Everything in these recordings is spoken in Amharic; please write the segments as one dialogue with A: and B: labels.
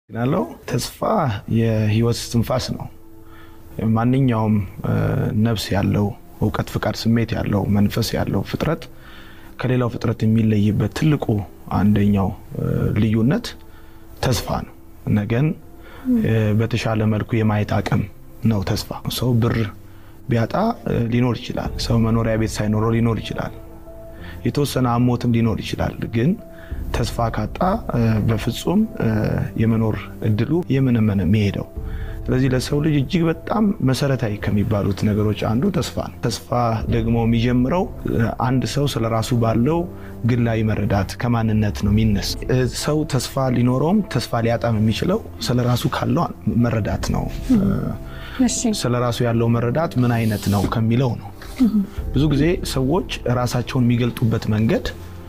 A: ግናለው ተስፋ የህይወት ትንፋስ ነው። ማንኛውም ነፍስ ያለው እውቀት፣ ፍቃድ፣ ስሜት ያለው መንፈስ ያለው ፍጥረት ከሌላው ፍጥረት የሚለይበት ትልቁ አንደኛው ልዩነት ተስፋ ነው። ነገን በተሻለ መልኩ የማየት አቅም ነው ተስፋ። ሰው ብር ቢያጣ ሊኖር ይችላል። ሰው መኖሪያ ቤት ሳይኖረው ሊኖር ይችላል። የተወሰነ አሞትም ሊኖር ይችላል። ግን ተስፋ ካጣ በፍጹም የመኖር እድሉ የምንመነ የሚሄደው። ስለዚህ ለሰው ልጅ እጅግ በጣም መሰረታዊ ከሚባሉት ነገሮች አንዱ ተስፋ ነው። ተስፋ ደግሞ የሚጀምረው አንድ ሰው ስለ ራሱ ባለው ግላዊ መረዳት ከማንነት ነው የሚነስ። ሰው ተስፋ ሊኖረውም ተስፋ ሊያጣም የሚችለው ስለ ራሱ ካለው መረዳት ነው። ስለ ራሱ ያለው መረዳት ምን አይነት ነው ከሚለው ነው። ብዙ ጊዜ ሰዎች ራሳቸውን የሚገልጡበት መንገድ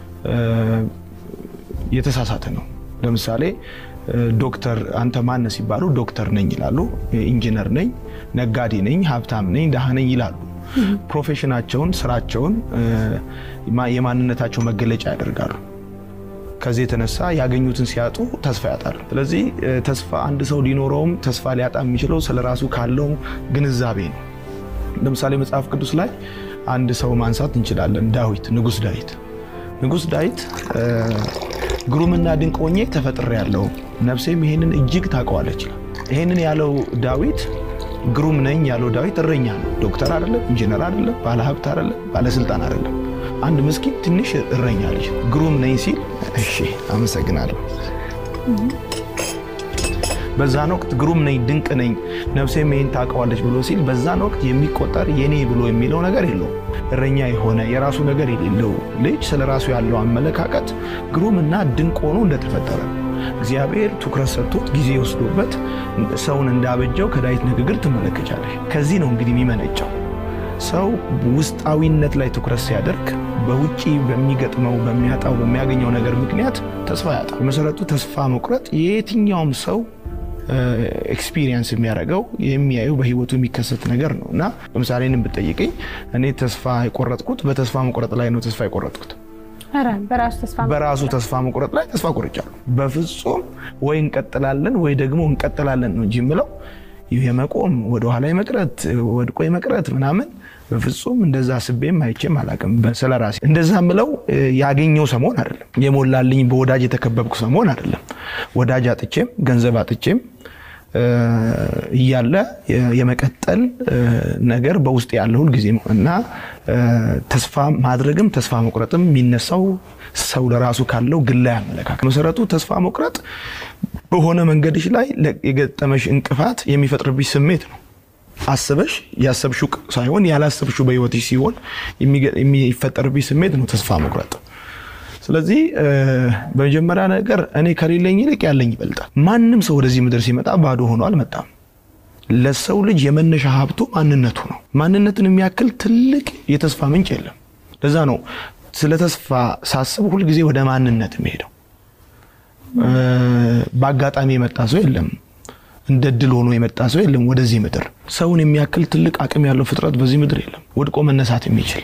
A: የተሳሳተ ነው። ለምሳሌ ዶክተር አንተ ማነህ ሲባሉ ዶክተር ነኝ ይላሉ። ኢንጂነር ነኝ፣ ነጋዴ ነኝ፣ ሀብታም ነኝ፣ ደሃ ነኝ ይላሉ። ፕሮፌሽናቸውን፣ ስራቸውን የማንነታቸው መገለጫ ያደርጋሉ። ከዚህ የተነሳ ያገኙትን ሲያጡ ተስፋ ያጣሉ። ስለዚህ ተስፋ አንድ ሰው ሊኖረውም ተስፋ ሊያጣ የሚችለው ስለ ራሱ ካለው ግንዛቤ ነው። ለምሳሌ መጽሐፍ ቅዱስ ላይ አንድ ሰው ማንሳት እንችላለን። ዳዊት፣ ንጉስ ዳዊት ንጉስ ዳዊት ግሩምና ድንቅ ሆኜ ተፈጥሬያለሁ፣ ነፍሴም ይሄንን እጅግ ታውቀዋለች ይላል። ይሄንን ያለው ዳዊት ግሩም ነኝ ያለው ዳዊት እረኛ ነው። ዶክተር አይደለም፣ ኢንጂነር አይደለም፣ ባለሀብት አይደለም፣ ባለስልጣን አይደለም። አንድ ምስኪን ትንሽ እረኛ ልጅ ግሩም ነኝ ሲል እሺ አመሰግናለሁ። በዛን ወቅት ግሩም ነኝ ድንቅ ነኝ ነፍሴም ይሄን ታውቀዋለች ብሎ ሲል በዛን ወቅት የሚቆጠር የኔ ብሎ የሚለው ነገር የለውም። እረኛ የሆነ የራሱ ነገር የሌለው ልጅ ስለ ራሱ ያለው አመለካከት ግሩምና ድንቅ ሆኖ እንደተፈጠረ እግዚአብሔር ትኩረት ሰጥቶት ጊዜ ወስዶበት ሰውን እንዳበጀው ከዳዊት ንግግር ትመለከቻለሽ። ከዚህ ነው እንግዲህ የሚመነጨው ሰው ውስጣዊነት ላይ ትኩረት ሲያደርግ በውጪ በሚገጥመው በሚያጣው በሚያገኘው ነገር ምክንያት ተስፋ ያጣል። በመሰረቱ ተስፋ መቁረጥ የየትኛውም ሰው ኤክስፒሪየንስ የሚያደርገው የሚያየው በህይወቱ የሚከሰት ነገር ነው እና ለምሳሌ እኔን ብትጠይቀኝ እኔ ተስፋ የቆረጥኩት በተስፋ መቁረጥ ላይ ነው ተስፋ የቆረጥኩት በራሱ ተስፋ መቁረጥ ላይ ተስፋ ቆርጫለሁ። በፍጹም ወይ እንቀጥላለን ወይ ደግሞ እንቀጥላለን ነው እንጂ የምለው የመቆም ወደኋላ የመቅረት ወድቆ የመቅረት ምናምን በፍጹም እንደዛ ስቤም አይቼም አላውቅም። ስለ ራሴ እንደዛ ምለው ያገኘው ሰሞን አይደለም፣ የሞላልኝ በወዳጅ የተከበብኩ ሰሞን አይደለም። ወዳጅ አጥቼም ገንዘብ አጥቼም እያለ የመቀጠል ነገር በውስጥ ያለ ሁል ጊዜ እና ተስፋ ማድረግም ተስፋ መቁረጥም የሚነሳው ሰው ለራሱ ካለው ግላዊ አመለካከት መሰረቱ ተስፋ መቁረጥ በሆነ መንገድሽ ላይ የገጠመሽ እንቅፋት የሚፈጥርብሽ ስሜት ነው። አስበሽ ያሰብሽው ሳይሆን ያላሰብሽው በህይወትሽ ሲሆን የሚፈጠርብሽ ስሜት ነው ተስፋ መቁረጥ። ስለዚህ በመጀመሪያ ነገር እኔ ከሌለኝ ይልቅ ያለኝ ይበልጣል። ማንም ሰው ወደዚህ ምድር ሲመጣ ባዶ ሆኖ አልመጣም። ለሰው ልጅ የመነሻ ሀብቱ ማንነቱ ነው። ማንነትን የሚያክል ትልቅ የተስፋ ምንጭ የለም። ለዛ ነው ስለ ተስፋ ሳስብ ሁልጊዜ ወደ ማንነት የሚሄደው። በአጋጣሚ የመጣ ሰው የለም። እንደ ድል ሆኖ የመጣ ሰው የለም ወደዚህ ምድር። ሰውን የሚያክል ትልቅ አቅም ያለው ፍጥረት በዚህ ምድር የለም። ወድቆ መነሳት የሚችል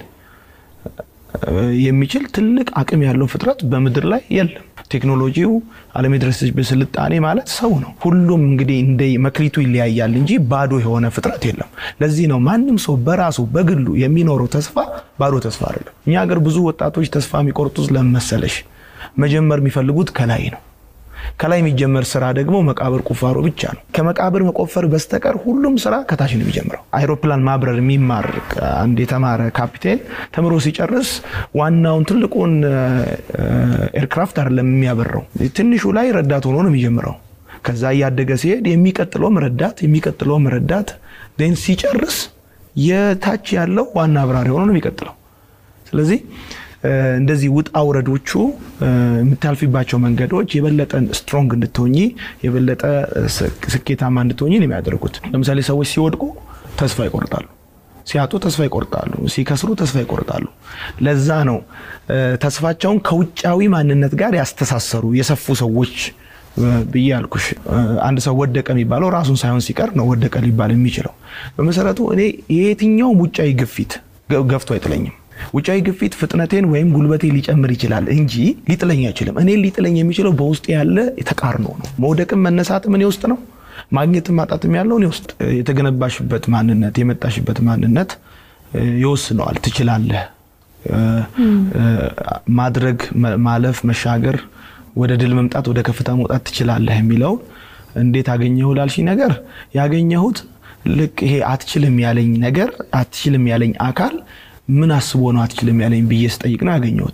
A: የሚችል ትልቅ አቅም ያለው ፍጥረት በምድር ላይ የለም። ቴክኖሎጂው ዓለም የደረሰችበት ስልጣኔ ማለት ሰው ነው። ሁሉም እንግዲህ እንደ መክሊቱ ይለያያል እንጂ ባዶ የሆነ ፍጥረት የለም። ለዚህ ነው ማንም ሰው በራሱ በግሉ የሚኖረው ተስፋ ባዶ ተስፋ አይደለም። እኛ ሀገር ብዙ ወጣቶች ተስፋ የሚቆርጡት ለምን መሰለሽ? መጀመር የሚፈልጉት ከላይ ነው። ከላይ የሚጀመር ስራ ደግሞ መቃብር ቁፋሮ ብቻ ነው። ከመቃብር መቆፈር በስተቀር ሁሉም ስራ ከታች ነው የሚጀምረው። አይሮፕላን ማብረር የሚማር አንድ የተማረ ካፒቴን ተምሮ ሲጨርስ ዋናውን ትልቁን ኤርክራፍት አይደለም የሚያበረው፣ ትንሹ ላይ ረዳት ሆኖ ነው የሚጀምረው። ከዛ እያደገ ሲሄድ የሚቀጥለውም ረዳት የሚቀጥለውም ረዳት ን ሲጨርስ የታች ያለው ዋና አብራሪ ሆኖ ነው የሚቀጥለው። ስለዚህ እንደዚህ ውጣ ውረዶቹ የምታልፊባቸው መንገዶች የበለጠ ስትሮንግ እንድትሆኚ የበለጠ ስኬታማ እንድትሆኚ ነው የሚያደርጉት። ለምሳሌ ሰዎች ሲወድቁ ተስፋ ይቆርጣሉ፣ ሲያጡ ተስፋ ይቆርጣሉ፣ ሲከስሩ ተስፋ ይቆርጣሉ። ለዛ ነው ተስፋቸውን ከውጫዊ ማንነት ጋር ያስተሳሰሩ የሰፉ ሰዎች ብዬ አልኩሽ። አንድ ሰው ወደቀ የሚባለው ራሱን ሳይሆን ሲቀር ነው ወደቀ ሊባል የሚችለው። በመሰረቱ እኔ የየትኛውም ውጫዊ ግፊት ገፍቶ አይጥለኝም። ውጫዊ ግፊት ፍጥነቴን ወይም ጉልበቴ ሊጨምር ይችላል እንጂ ሊጥለኝ አይችልም። እኔ ሊጥለኝ የሚችለው በውስጥ ያለ ተቃርኖ ነው። መውደቅም መነሳትም እኔ ውስጥ ነው። ማግኘትም ማጣትም ያለው እኔ ውስጥ። የተገነባሽበት ማንነት የመጣሽበት ማንነት ይወስነዋል። ትችላለህ ማድረግ፣ ማለፍ፣ መሻገር፣ ወደ ድል መምጣት፣ ወደ ከፍታ መውጣት ትችላለህ የሚለውን እንዴት አገኘሁ ላልሽኝ ነገር ያገኘሁት ልክ ይሄ አትችልም ያለኝ ነገር አትችልም ያለኝ አካል ምን አስቦ ነው አትችልም ያለኝ ብዬ ስጠይቅ ነው ያገኘሁት።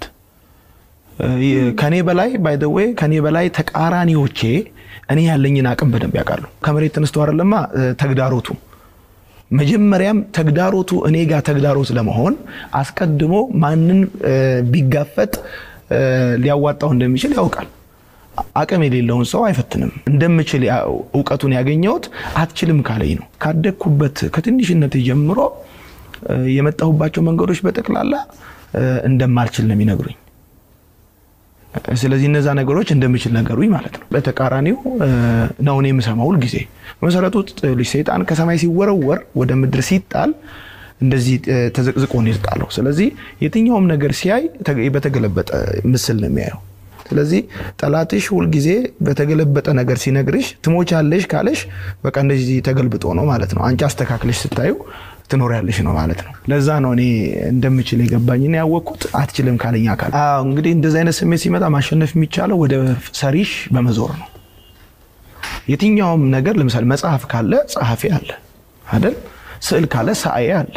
A: ከኔ በላይ ባይ ዘ ዌይ ከኔ በላይ ተቃራኒዎቼ እኔ ያለኝን አቅም በደንብ ያውቃሉ። ከመሬት ተነስቶ አይደለማ ተግዳሮቱ መጀመሪያም ተግዳሮቱ እኔ ጋር ተግዳሮት ለመሆን አስቀድሞ ማንን ቢጋፈጥ ሊያዋጣው እንደሚችል ያውቃል። አቅም የሌለውን ሰው አይፈትንም። እንደምችል እውቀቱን ያገኘሁት አትችልም ካለኝ ነው። ካደግኩበት ከትንሽነት ጀምሮ የመጣሁባቸው መንገዶች በጠቅላላ እንደማልችል ነው የሚነግሩኝ። ስለዚህ እነዛ ነገሮች እንደምችል ነገሩኝ ማለት ነው። በተቃራኒው ነው እኔ የምሰማው ሁል ጊዜ በመሰረቱ ልጅ ሰይጣን ከሰማይ ሲወረወር ወደ ምድር ሲጣል እንደዚህ ተዘቅዝቆ ነው የተጣለው። ስለዚህ የትኛውም ነገር ሲያይ በተገለበጠ ምስል ነው የሚያየው። ስለዚህ ጠላትሽ ሁልጊዜ በተገለበጠ ነገር ሲነግርሽ ትሞቻለሽ ካለሽ በቃ እንደዚህ ተገልብጦ ነው ማለት ነው። አንቺ አስተካክለሽ ስታዩ ትኖሪያለሽ ነው ማለት ነው። ለዛ ነው እኔ እንደምችል የገባኝና ያወቅኩት አትችልም ካለኝ አካል። እንግዲህ እንደዚህ አይነት ስሜት ሲመጣ ማሸነፍ የሚቻለው ወደ ሰሪሽ በመዞር ነው። የትኛውም ነገር ለምሳሌ መጽሐፍ ካለ ጸሐፊ አለ አይደል? ስዕል ካለ ሰዓዬ አለ፣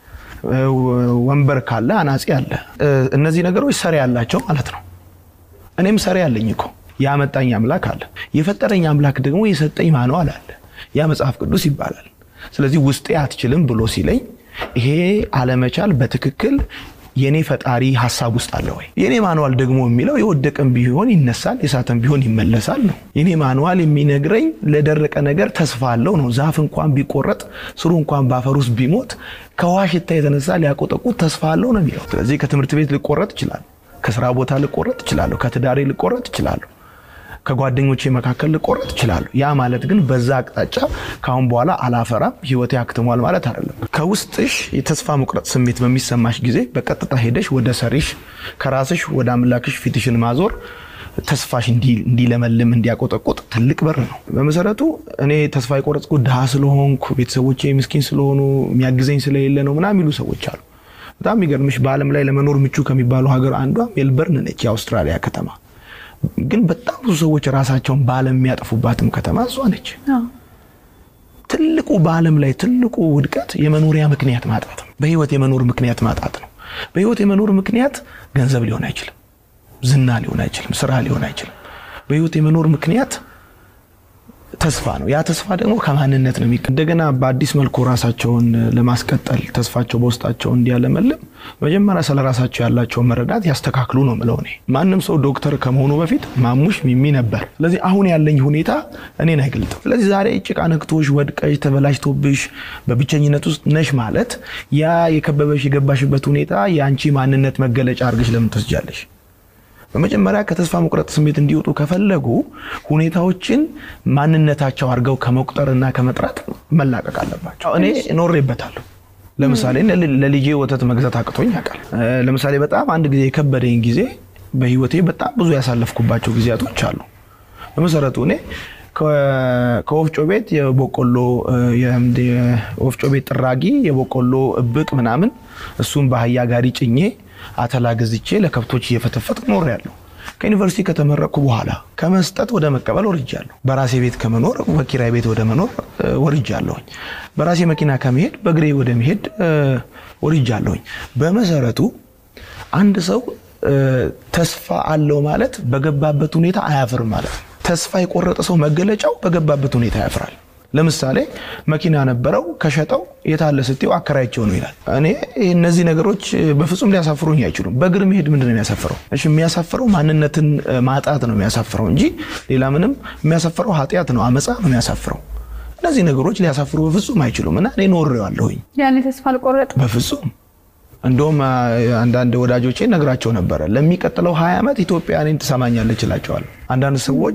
A: ወንበር ካለ አናጺ አለ። እነዚህ ነገሮች ሰሪ ያላቸው ማለት ነው። እኔም ሰሪ አለኝ እኮ ያመጣኝ አምላክ አለ። የፈጠረኝ አምላክ ደግሞ የሰጠኝ ማንዋል አለ። ያ መጽሐፍ ቅዱስ ይባላል። ስለዚህ ውስጤ አትችልም ብሎ ሲለኝ ይሄ አለመቻል በትክክል የኔ ፈጣሪ ሀሳብ ውስጥ አለ ወይ? የኔ ማንዋል ደግሞ የሚለው የወደቀም ቢሆን ይነሳል፣ የሳተም ቢሆን ይመለሳል ነው። የኔ ማንዋል የሚነግረኝ ለደረቀ ነገር ተስፋ አለው ነው። ዛፍ እንኳን ቢቆረጥ ስሩ እንኳን በአፈር ውስጥ ቢሞት ከውሃ ሽታ የተነሳ ሊያቆጠቁት ተስፋ አለው ነው የሚለው። ስለዚህ ከትምህርት ቤት ልቆረጥ ይችላል፣ ከስራ ቦታ ልቆረጥ እችላለሁ፣ ከትዳሬ ልቆረጥ እችላለሁ ከጓደኞቼ መካከል ልቆረጥ እችላለሁ። ያ ማለት ግን በዛ አቅጣጫ ካሁን በኋላ አላፈራም ህይወቴ አክትሟል ማለት አይደለም። ከውስጥሽ የተስፋ መቁረጥ ስሜት በሚሰማሽ ጊዜ በቀጥታ ሄደሽ ወደ ሰሪሽ ከራስሽ ወደ አምላክሽ ፊትሽን ማዞር ተስፋሽ እንዲለመልም እንዲያቆጠቁጥ ትልቅ በር ነው። በመሰረቱ እኔ ተስፋ የቆረጥኩ ድሃ ስለሆንኩ ቤተሰቦቼ ምስኪን ስለሆኑ የሚያግዘኝ ስለሌለ ነው ምናምን የሚሉ ሰዎች አሉ። በጣም የሚገርምሽ በዓለም ላይ ለመኖር ምቹ ከሚባሉ ሀገር አንዷ ሜልበርን ነች፣ የአውስትራሊያ ከተማ ግን በጣም ብዙ ሰዎች ራሳቸውን በዓለም የሚያጠፉባትም ከተማ እሷ ነች። ትልቁ በዓለም ላይ ትልቁ ውድቀት የመኖሪያ ምክንያት ማጣት ነው። በህይወት የመኖር ምክንያት ማጣት ነው። በህይወት የመኖር ምክንያት ገንዘብ ሊሆን አይችልም፣ ዝና ሊሆን አይችልም፣ ስራ ሊሆን አይችልም። በህይወት የመኖር ምክንያት ተስፋ ነው። ያ ተስፋ ደግሞ ከማንነት ነው። እንደገና በአዲስ መልኩ ራሳቸውን ለማስቀጠል ተስፋቸው በውስጣቸው እንዲያለመልም መጀመሪያ ስለ ራሳቸው ያላቸውን መረዳት ያስተካክሉ ነው ምለው። እኔ ማንም ሰው ዶክተር ከመሆኑ በፊት ማሙሽ ሚሚ ነበር። ስለዚህ አሁን ያለኝ ሁኔታ እኔን አይገልጥም። ስለዚህ ዛሬ ጭቃ ነክቶሽ ወድቀሽ ተበላሽቶብሽ በብቸኝነት ውስጥ ነሽ ማለት ያ የከበበሽ የገባሽበት ሁኔታ የአንቺ ማንነት መገለጫ አድርገሽ ለምን ትወስጃለሽ? በመጀመሪያ ከተስፋ መቁረጥ ስሜት እንዲወጡ ከፈለጉ ሁኔታዎችን ማንነታቸው አድርገው ከመቁጠርና ከመጥራት መላቀቅ አለባቸው። እኔ ኖሬበታለሁ። ለምሳሌ ለልጄ ወተት መግዛት አቅቶኝ ያውቃል። ለምሳሌ በጣም አንድ ጊዜ የከበደኝ ጊዜ በህይወቴ በጣም ብዙ ያሳለፍኩባቸው ጊዜያቶች አሉ። በመሰረቱ እኔ ከወፍጮ ቤት የበቆሎ የወፍጮ ቤት ጥራጊ የበቆሎ እብቅ ምናምን እሱም በአህያ ጋሪ ጭኜ አተላ ገዝቼ ለከብቶች እየፈተፈትኩ ኖሬያለሁ። ከዩኒቨርሲቲ ከተመረቅኩ በኋላ ከመስጠት ወደ መቀበል ወርጃለሁ። በራሴ ቤት ከመኖር በኪራይ ቤት ወደ መኖር ወርጃለሁኝ። በራሴ መኪና ከመሄድ በእግሬ ወደ መሄድ ወርጃለሁኝ። በመሰረቱ አንድ ሰው ተስፋ አለው ማለት በገባበት ሁኔታ አያፍርም ማለት ነው። ተስፋ የቆረጠ ሰው መገለጫው በገባበት ሁኔታ ያፍራል። ለምሳሌ መኪና ነበረው ከሸጠው የታለ ስትው አከራይቸው ነው ይላል። እኔ እነዚህ ነገሮች በፍጹም ሊያሳፍሩኝ አይችሉም። በእግር መሄድ ምንድን ነው የሚያሳፍረው? እሺ የሚያሳፍረው ማንነትን ማጣት ነው የሚያሳፍረው እንጂ ሌላ ምንም የሚያሳፍረው ኃጢአት ነው፣ አመፃ ነው የሚያሳፍረው። እነዚህ ነገሮች ሊያሳፍሩ በፍጹም አይችሉም እና እኔ ኖሬዋለሁኝ።
B: ያኔ ተስፋ አልቆረጥም
A: በፍጹም እንደውም አንዳንድ ወዳጆቼ ነግራቸው ነበረ ለሚቀጥለው ሀያ ዓመት ኢትዮጵያ እኔን ትሰማኛለች እላቸዋለሁ። አንዳንድ ሰዎች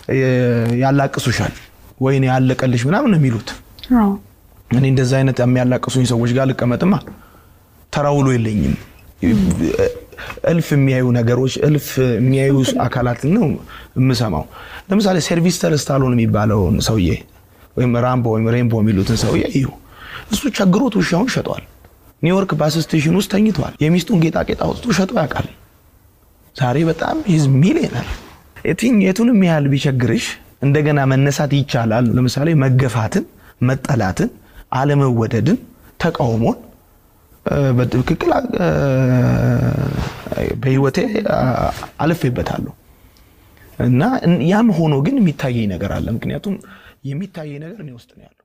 A: ያላቅሱሻል ወይኔ ያለቀልሽ ምናምን ነው የሚሉት። እኔ እንደዛ አይነት የሚያላቅሱኝ ሰዎች ጋር ልቀመጥማ ተራ ውሎ የለኝም። እልፍ የሚያዩ ነገሮች እልፍ የሚያዩ አካላት ነው የምሰማው። ለምሳሌ ሴልቪስተር ስታሎን የሚባለውን ሰውዬ ወይም ራምቦ ወይም ሬምቦ የሚሉትን ሰውዬ እዩ። እሱ ቸግሮት ውሻውን ሸጧል። ኒውዮርክ ባስ ስቴሽን ውስጥ ተኝቷል። የሚስቱን ጌጣጌጥ አውጥቶ ሸጦ ያውቃል። ዛሬ በጣም ሂዝ ሚሊዮነር። የቱንም ያህል ቢቸግርሽ እንደገና መነሳት ይቻላል። ለምሳሌ መገፋትን፣ መጠላትን፣ አለመወደድን፣ ተቃውሞን በትክክል በህይወቴ አልፌበታለሁ እና ያም ሆኖ ግን የሚታየኝ ነገር አለ። ምክንያቱም የሚታየኝ ነገር እኔ ውስጥ ነው ያለው።